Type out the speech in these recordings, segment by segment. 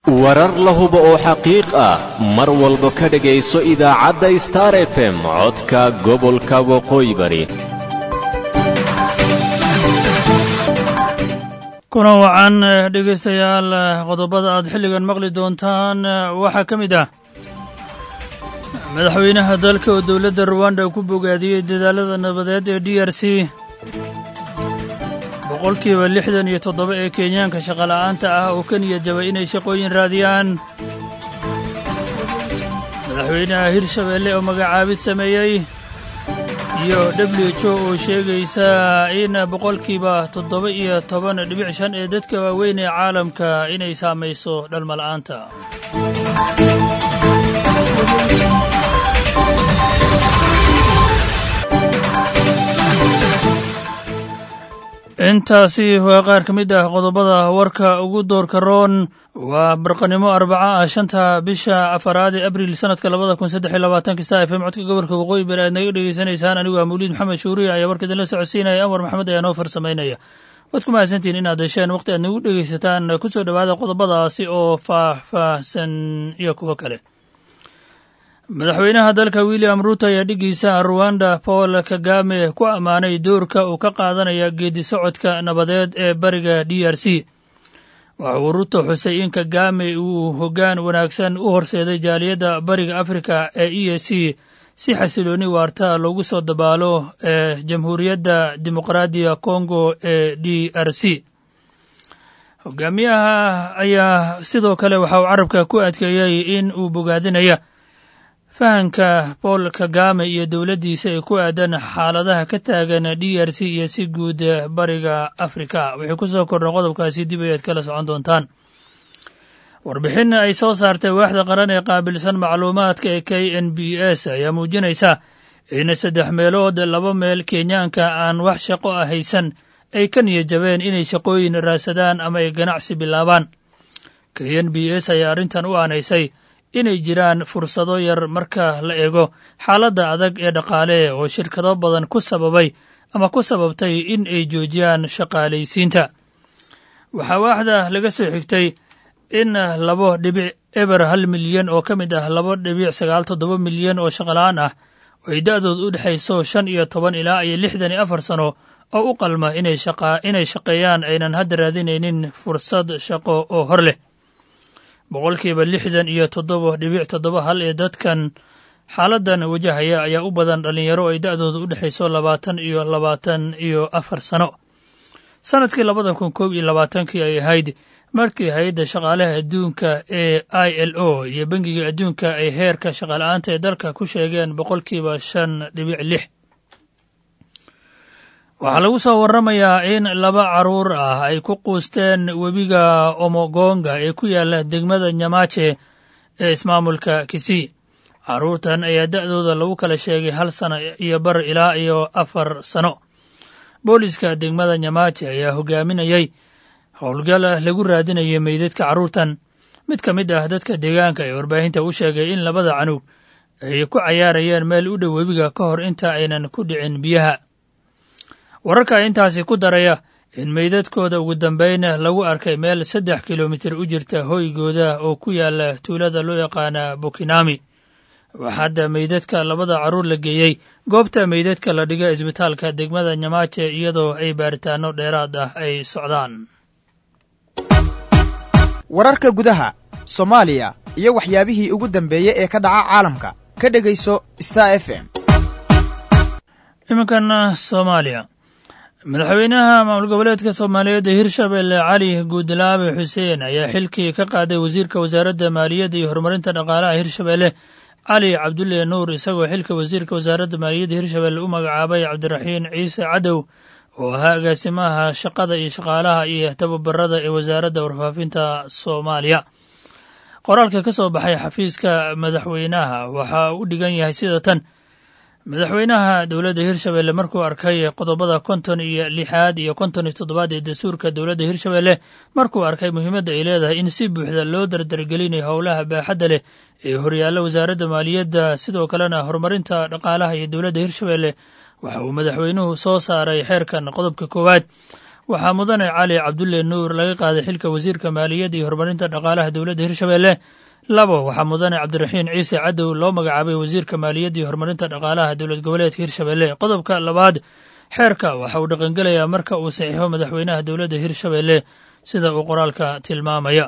warar la hubo oo xaqiiq ah mar walba ka dhegayso idaacadda star f m codka gobolka waqooyi bari kuna wacan dhegaystayaal qodobada aad xilligan maqli doontaan waxaa ka mid ah madaxweynaha dalka oo dowladda ruwanda ku bogaadiyey dadaalada nabadeed ee d r c boqolkiiba lixdan iyo toddoba ee kenyaanka shaqola'aanta ah oo ka niyad jabay inay shaqooyin raadiyaan madaxweynaha hirshabeelle oo magacaabid sameeyey iyo w h o oo sheegaysa in boqolkiiba toddoba iyo toban dhibic shan ee dadka waaweyn ee caalamka inay saamayso dhalmala'aanta intaasi waa qaar ka mid ah qodobada warka ugu doorka roon waa barqanimo arbaca ah shanta bisha afaraad ee abriil sanadka labada kun saddex iyo labaatanka star f m codka gobolka waqooyi bari aad naga dhegeysanaysaan anigu ah mawliid maxamed shuuriya ayaa warka idinla socodsiinaya anwar maxamed ayaa noo farsamaynaya waad ku mahadsantihiin inaad hesheen waqti aad nagu dhegeysataan ku soo dhowaada qodobadaasi oo faah-faahsan iyo kuwo kale madaxweynaha dalka william ruuto ayaa dhigiisa ruwanda paul kagame ku ammaanay doorka uu ka qaadanaya geedi socodka nabadeed ee bariga d r c waxa uu ruuto xusay in kagame uu hoggaan wanaagsan u horseeday jaaliyadda bariga afrika ee e a c si xasilooni waarta loogu soo dabaalo ee jamhuuriyadda dimuqraadiga kongo ee d r c hogaamiyaha ayaa sidoo kale waxa uu carabka ku adkeeyey in uu bogaadinaya fahanka paul kagame iyo dowladdiisa ee ku aadan xaaladaha ka taagan d r c iyo si guud bariga afrika wixii ku soo kordha qodobkaasi dib ayaad kala socon doontaan warbixin ay soo saartay waaxda qaran ee qaabilsan macluumaadka ee k n b s ayaa muujinaysa in saddex meelood laba meel kenyaanka aan wax shaqo ah haysan ay ka niyad jabeen inay shaqooyin raadsadaan ama ay ganacsi bilaabaan k n b s ayaa arrintan u aanaysay inay jiraan fursado yar marka la eego xaaladda adag ee dhaqaale oo shirkado badan ku sababay ama ku sababtay in ay joojiyaan shaqaalaysiinta waxaa waaxda laga soo xigtay in labo dhibic eber hal milyan oo ka mid ah labo dhibic sagaal toddoba milyan oo shaqola-aan ah oo ay da'dood u dhexayso shan iyo toban ilaa iyo lixdan iyo afar sano oo u qalma inay shaqeeyaan aynan hadda raadinaynin fursad shaqo oo hor leh boqolkiiba lixdan iyo toddoba dhibic toddoba hal ee dadkan xaaladdan wajahaya ayaa u badan dhallinyaro ay da'dooda u dhexayso labaatan iyo labaatan iyo afar sano sannadkii labada kun koob iyo labaatankii ay ahayd markii hay-adda shaqaalaha adduunka ee i l o iyo bangiga adduunka ay heerka shaqala-aanta ee dalka ku sheegeen boqolkiiba shan dhibic lix waxaa lagu soo warramayaa in laba carruur ah ay ku quusteen webiga omogonga ee ku yaalla degmada nyamache ee ismaamulka kisii carruurtan ayaa da'dooda lagu kala sheegay hal sano iyo bar ilaa iyo afar sano booliska degmada nyamache ayaa hogaaminayay howlgal lagu raadinayay meydadka carruurtan mid ka mid ah dadka deegaanka ee warbaahinta u sheegay in labada canug ay ku cayaarayeen meel u dhow webiga ka hor inta aynan ku dhicin biyaha wararka intaasi ku daraya in meydadkooda ugu dambayn lagu arkay meel saddex kilomitir u jirta hoygooda oo ku yaala tuulada loo yaqaana bukinami waxaa hadda meydadka labada carruur la geeyey goobta meydadka la dhiga isbitaalka degmada nyamaaje iyadoo ay baaritaano dheeraad ah ay socdaan wararka gudaha soomaaliya iyo waxyaabihii ugu dambeeyey ee ka dhaca caalamka ka dhegayso star f m iminkan soomaaliya madaxweynaha maamul goboleedka soomaaliyeed ee hirshabelle cali guudlaabe xuseen ayaa xilkii ka qaaday wasiirka wasaaradda maaliyadda iyo horumarinta dhaqaalaha hirshabelle cali cabdulle nuur isagoo xilka wasiirka wasaaradda maaliyadda hirshabelle u magacaabay cabdiraxiin ciise cadow oo ahaa agaasimaha shaqada iyo shaqaalaha iyo tababarada ee wasaaradda warfaafinta soomaaliya qoraalka ka soo baxay xafiiska madaxweynaha waxa u dhigan yahay sida tan madaxweynaha dowladda hirshabelle markuu arkay qodobada konton iyo lixaad iyo konton iyo toddobaad ee dastuurka dowladda hirshabelle markuu arkay muhiimadda ay leedahay in si buuxda loo dardargelinayo howlaha baaxadda leh ee horyaalla wasaaradda maaliyadda sidoo kalena horumarinta dhaqaalaha iyo dowladda hirshabelle waxa uu madaxweynuhu soo saaray xeerkan qodobka koowaad waxaa mudane cali cabdulle nuur laga qaaday xilka wasiirka maaliyadda iyo horumarinta dhaqaalaha dowladda hirshabeelle labo waxaa mudane cabdiraxiin ciise cadow loo magacaabay wasiirka maaliyadda iyo horumarinta dhaqaalaha dowlad goboleedka hirshabeelle qodobka labaad xeerka waxa uu dhaqangelayaa marka uu saxiixo madaxweynaha dowladda hirshabeelle sida uu qoraalka tilmaamaya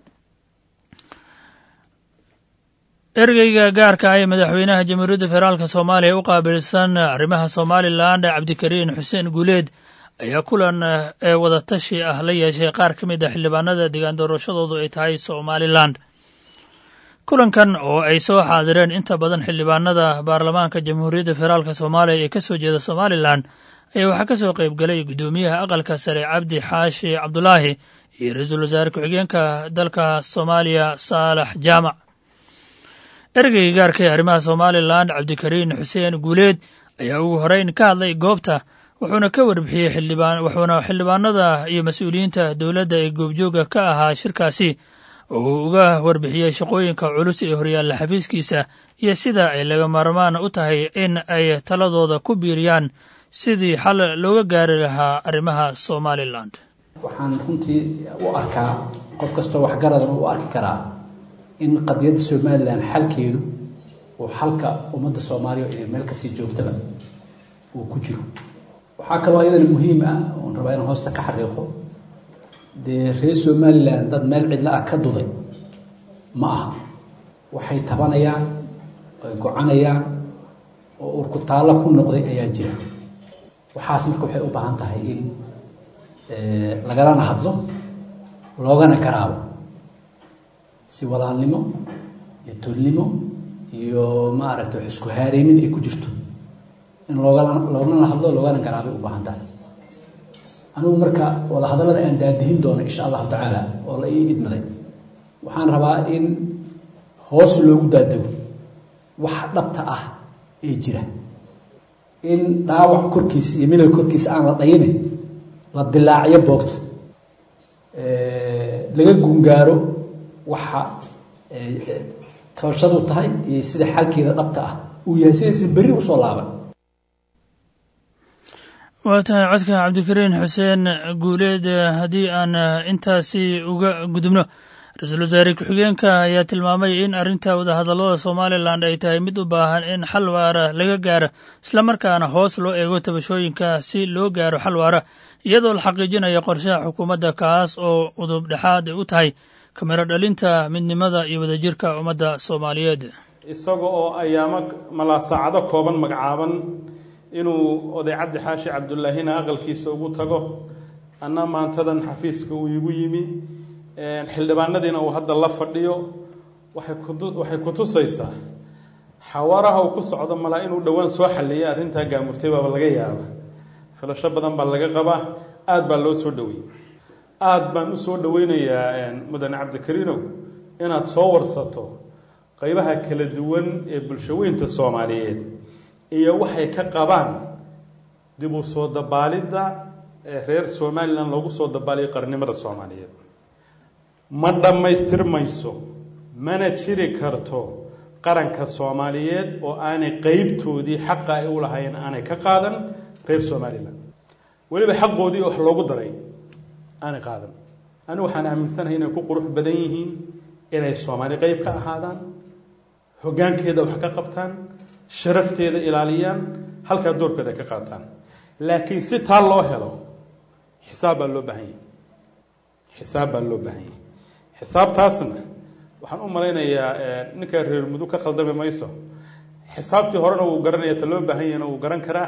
ergeyga gaarka ah ee madaxweynaha jamhuuriyadda federaalk soomaaliya u qaabilsan arrimaha somalilan cabdikariin xuseen guuleed ayaa kulan ee wadatashi ah la yeeshay qaar ka mid a xildhibaanada degaan doorashadoodu ay tahay somalilan kulankan oo ay soo xaadireen inta badan xildhibaanada baarlamaanka jamhuuriyadda federaalk soomaaliya ee ka soo jeeda somalilan ayaa waxaa ka soo qayb galay guddoomiyaha aqalka sare cabdi xaashi cabdulaahi iyo ra-iisul wasaare ku-xigeenka dalka soomaaliya saalax jaamac ergeyga gaarka ee arrimaha somalilan cabdikariin xuseen guuleed ayaa ugu horeyn ka hadlay goobta wuxuuna ka warbixiyey xildhibaan wuxuuna xildhibaanada iyo mas-uuliyiinta dowladda ee goobjooga ka ahaa shirkaasi oo uu uga warbixiyey shaqooyinka culus ee horyaalla xafiiskiisa iyo sida ay laga maarmaan u tahay in ay taladooda ku biiriyaan sidii xal looga gaari lahaa arrimaha somalilan waxaan runtii u arkaa qof kastoo waxgaradana u arki karaa in qadiyadda somalilan xalkeedu uu xalka ummadda soomaaliya ee meel kasii joogtaba uu ku jiro waxaa kaloo iyadana muhiim ah oon rabaa inaan hoosta ka xariiqo dee reer somalilan dad meel cidlo ah ka duday ma aha waxay tabanayaan ay gocanayaan oo urkutaallo ku noqday ayaa jira waxaas marka waxay u baahan tahay in lagalana hadlo loogana garaabo si walaalnimo iyo tolnimo iyo maaragtay wax isku haareymin ay ku jirto in loogala loogana hadlo loogana garaabay u baahan tahay anigu marka wadahadallada aan daadihin doono insha allahu tacaala oo la ii idmaday waxaan rabaa in hoos loogu daadago wax dhabta ah ee jira in dhaawac korkiisa iyo milal korkiisa aan la dhayine la dilaaciyo boogta laga gungaaro waxa tabashadu tahay iyo sida xalkeeda dhabta ah uu yahay sidaysan berri usoo laaban waa tahay codka cabdikariin xuseen guuleed haddii aan intaasi uga gudubno ra-iisul wasaare ku-xigeenka ayaa tilmaamay in arrinta wadahadallada somalilan ay tahay mid u baahan in xal waara laga gaaro islamarkaana hoos loo eego tabashooyinka si loo gaaro xal waara iyadoo la xaqiijinayo qorshaha xukuumadda kaas oo udub dhexaad u tahay kamiro dhalinta midnimada iyo wadajirka ummadda soomaaliyeed isaga oo ayaamo malaa saacado kooban magacaaban inuu oday cabdi xaashi cabdullaahina aqalkiisa ugu tago anna maantadan xafiiska uu igu yimi xildhibaanadiina uu hadda la fadhiyo waxay ku tusaysaa xawaaraha uu ku socdo malaa inuu dhowaan soo xalliyay arrintaa gaamurtay baaba laga yaaba filasho badan baa laga qabaa aada baa loo soo dhoweeyey aada baan u soo dhoweynayaa mudane cabdikariinow inaad soo warsato qeybaha kala duwan ee bulshaweynta soomaaliyeed iyo waxay ka qabaan dib u soo dabaalidda ee reer somalilan loogu soo dabaaliyo qarnimada soomaaliyeed ma dhammaystirmayso mana jiri karto qaranka soomaaliyeed oo aanay qeybtoodii xaqa ay u lahayn aanay ka qaadan reer somalilan weliba xaqoodii wax loogu daray aanay qaadan anigu waxaan aaminsanahay inay ku qurux badan yihiin inay soomaali qeyb ka ahaadaan hoggaankeeda wax ka qabtaan sharafteeda ilaaliyaan halkaa doorkeeda ka qaataan laakiin si taa loo helo xisaab baa loo baahan yahay xisaab baa loo baahan yahay xisaabtaasna waxaan u malaynayaa ninkaa reer mudug ka khaldami mayso xisaabtii horena wuu garanaya ta loo baahan yahayna wuu garan karaa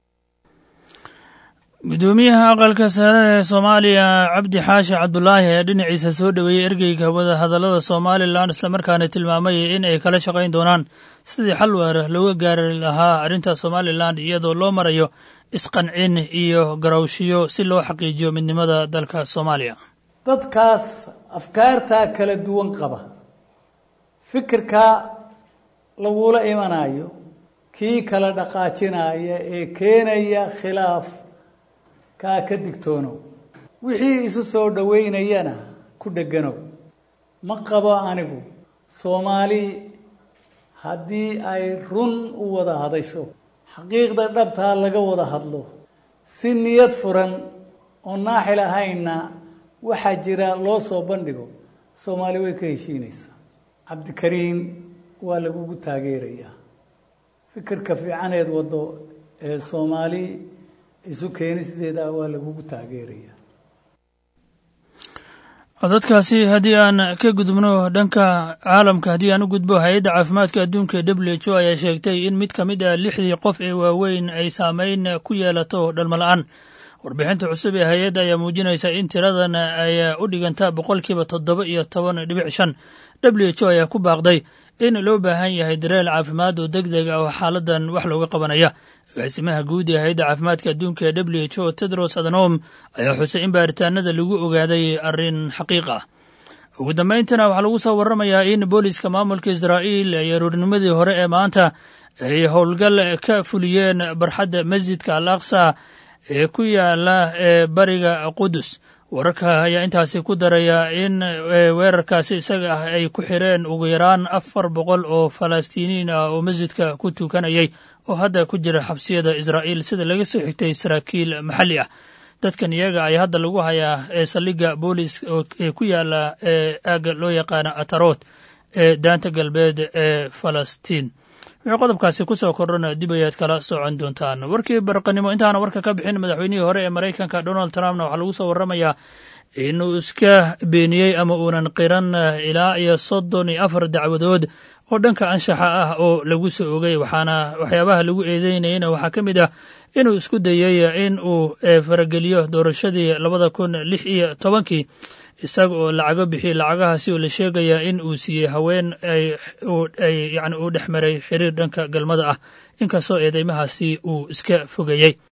guddoomiyaha aqalka sare ee soomaaliya cabdi xaashi cabdulaahi ayaa dhinaciisa soo dhoweeyey ergeyga wadahadallada somalilan islamarkaana tilmaamay in ay kala shaqayn doonaan sidii xal waara looga gaari lahaa arrinta somalilan iyadoo loo marayo isqancin iyo garawshiyo si loo xaqiijiyo midnimada dalka soomaaliya dadkaas afkaartaa kala duwan qaba fikirkaa lagula imanayo kii kala dhaqaajinaya ee keenaya khilaaf kaa ka digtoonow wixii isu soo dhoweynayana ku dheganow ma qabo anigu soomaali haddii ay run u wada hadasho xaqiiqda dhabtaa laga wada hadlo si niyad furan oo naaxil ahaynna waxaa jira loo soo bandhigo soomaali way ka heshiinaysaa cabdikariin waa lagugu taageerayaa fikirka fiicaneed waddo ee soomaali isu keenisteeda waa lagugu taageerayaa codadkaasi haddii aan ka gudubno dhanka caalamka haddii aan u gudbo hay-adda caafimaadka adduunka e w h o ayaa sheegtay in mid ka mid ah lixdii qof ee waaweyn ay saameyn ku yeelato dhalmala-aan warbixinta cusub ee hay-adda ayaa muujinaysa in tiradan ay u dhigantaa boqolkiiba toddoba iyo toban dhibic shan w h o ayaa ku baaqday in loo baahan yahay dareel caafimaad oo deg deg ah oo xaaladan wax looga qabanaya agaasimaha guud ee hay-adda caafimaadka adduunka ee w h o tedros adnom ayaa xusay in baaritaanada lagu ogaaday arrin xaqiiq ah ugu dambayntana waxaa lagu soo warramayaa in booliska maamulka israa'iil ay aroornimadii hore ee maanta ay howlgal ka fuliyeen barxadda masjidka al aqsa ee ku yaala ee bariga qudus wararka ayaa intaasi ku daraya in weerarkaasi isaga ah ay ku xireen ugu yaraan afar boqol oo falastiiniin ah oo masjidka ku tukanayay oo hadda ku jira xabsiyada israa'iil sida laga soo xigtay saraakiil maxalli ah dadkan iyaga ayaa hadda lagu hayaa ee saldhigga boolis ee ku yaala ee aagga loo yaqaana atarot ee daanta galbeed ee falastiin wuxuu qodobkaasi ku soo kordhana dib ayaad kala socon doontaan warkii barqanimo intaana warka ka bixin madaxweynihii hore ee maraykanka donald trumpna waxaa lagu soo warramayaa inuu iska beeniyey ama uunan qiran ilaa iyo soddon iyo afar dacwadood oo dhanka anshaxa ah oo lagu soo ogay waxaana waxyaabaha lagu eedeynayana waxaa ka mid ah inuu isku dayey in uu farageliyo doorashadii labada kun lix iyo tobankii isaga oo lacago bixiyey lacagahaasi oo la sheegaya in uu siiyey haween ay yani uu dhex maray xiriir dhanka galmada ah inkastoo eedeymahaasi uu iska fogeeyey